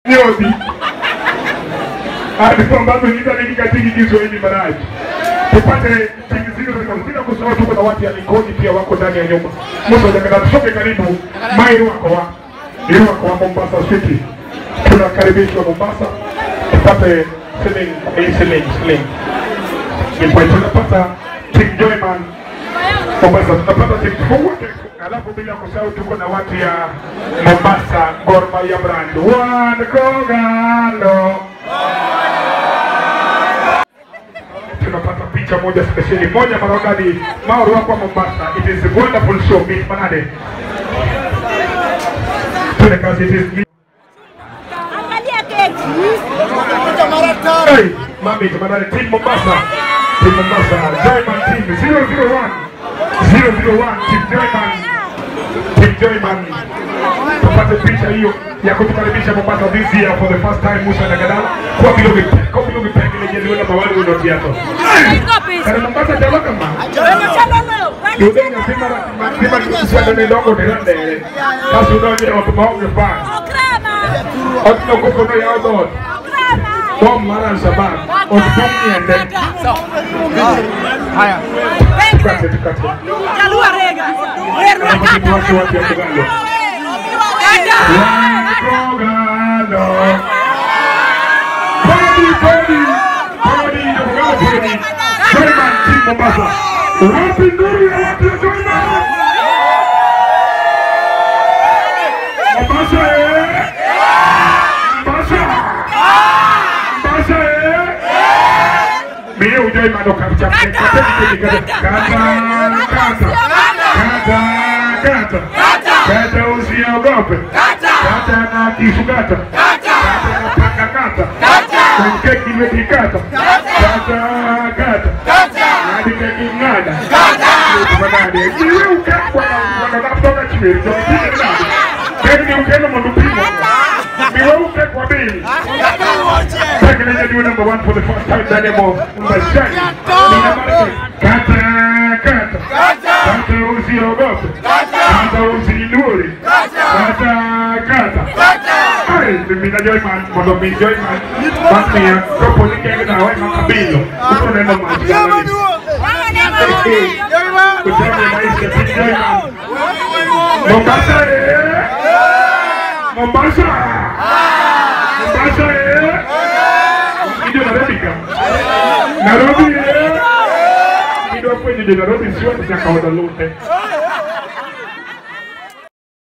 Nyozi. Ndipo ambazo nitaliki katika Kiswahili baraji. Tupate timu zile za bila kusahau tuko na watu ya Likoni pia wako ndani ya nyumba. Mtu ajakata tusoke karibu. Mai wako wa. Ndio wako wa Mombasa City. Tunakaribishwa Mombasa. Tupate shilingi, eh, shilingi, shilingi. Ndipo tunapata Team Joyman Mombasa tunapata timu kubwa, alafu bila kusahau tuko na watu ya Mombasa Gor Mahia brand One Kogalo. Tunapata picha moja spesheli moja marodadi Mauro wako Mombasa. It is a wonderful show. Meet Manade. Tuna kazi it is Angalia keki. Hey, mami Manade team Mombasa. Team Mombasa. Joyman team 001. 001 team Joyman. Team Joyman. tupate picha hiyo ya kutukaribisha Mombasa this year for the first time Musa na Gadala kwa bilo vipeke kwa bilo vipeke ile jeli wala mawali uno tiato kana Mombasa jawa kama Yude na sima na sima ni kusema ni logo de rande kasu ndo je watu maonge fa Otno kukono ya odot Bom mara sabab Otbungi ende Haya. Tukate tukate Jalua rega. Kama kitu watu watu ya kugalo Kogalo. Kodi, kodi. Kodi, kogalo, kodi. Joyman team Mombasa. Wapi nduru ya watu ya Joyman? Mombasa, eh? Mombasa. Mombasa, eh? Mie ujoi mado kapcha kete kete kete kata kata kata kata kata usiogope kata na kisu kata kata na paka kata kwenye keki imekikata kata kata hadi keki ngada tumanade jiwe ukakwa na kutoka chimeri tukipige ndani keki ni ukeno mondupimo miwe ukekwa bili Second energy number one for the first time ndani ya Mbashani. Kata kata kata usiogope kata usinuri kata kata Ay, mimi na Joyman, mondo mi Joyman, basi ya kopo ni kenge na wewe makabilo. Uko neno maji. Kutana maisha ya Joyman. Mombasa eh. Mombasa. Mombasa eh. Ndio Nairobi ka. Nairobi eh. Ndio kwenye Nairobi sio ni kawaida lote.